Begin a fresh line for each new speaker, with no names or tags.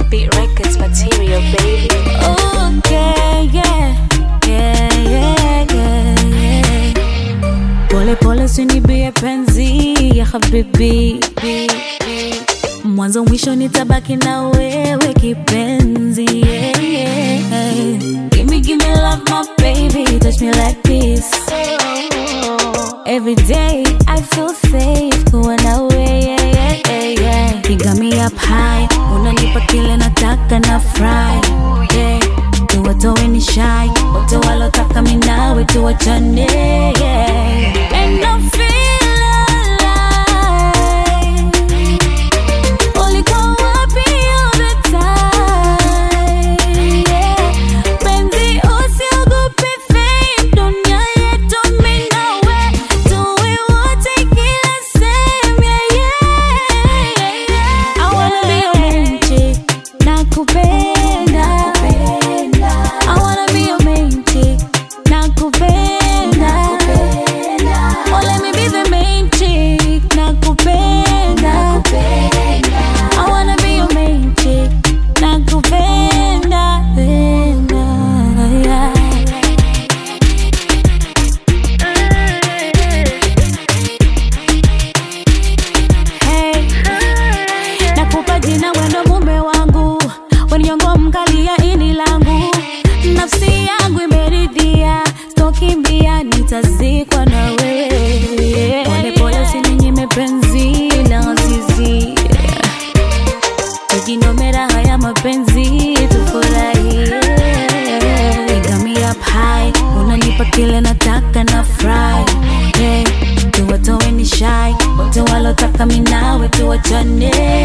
Beat Records material, baby.
Okay, yeah, yeah, yeah, yeah, yeah. Pole pole sinibie penzi ya habibi mwanzo mwisho nitabaki na wewe kipenzi yeah, yeah. Give me, give me love my baby touch me like this Every day I feel safe kuwa nawe yeah, yeah, yeah, yeah. You got me up high unanipa kile nataka na fry yeah. tuwatowe ni shy wote walotaka minawe tuwachane yeah. And I feel alive Ulikuwa wapi all the time? Yeah. Penzi usiogope fame, dunia yetu mimi nawe, tuwe wote kila sehemu, yeah, yeah, yeah. I wanna be your main chick, nakupenda. I wanna be your main chick, nakupenda. Oh, let me be the main chick, nakupenda. I wanna be your main chick, nakupenda, penda, yeah. Hey, nakupa jina wendo mume wangu, weninyongo mkali ya ini langu, nafsi yangu imeridhia, stokimbia nitazikwa na wewe. Pole pole usininyime penzi la azizi, tujinomera haya mapenzi tufurahie. You got me up high, unanipa kile nataka na fry yeah. Tuwatowe ni shy, wote walotaka minawe tuwachane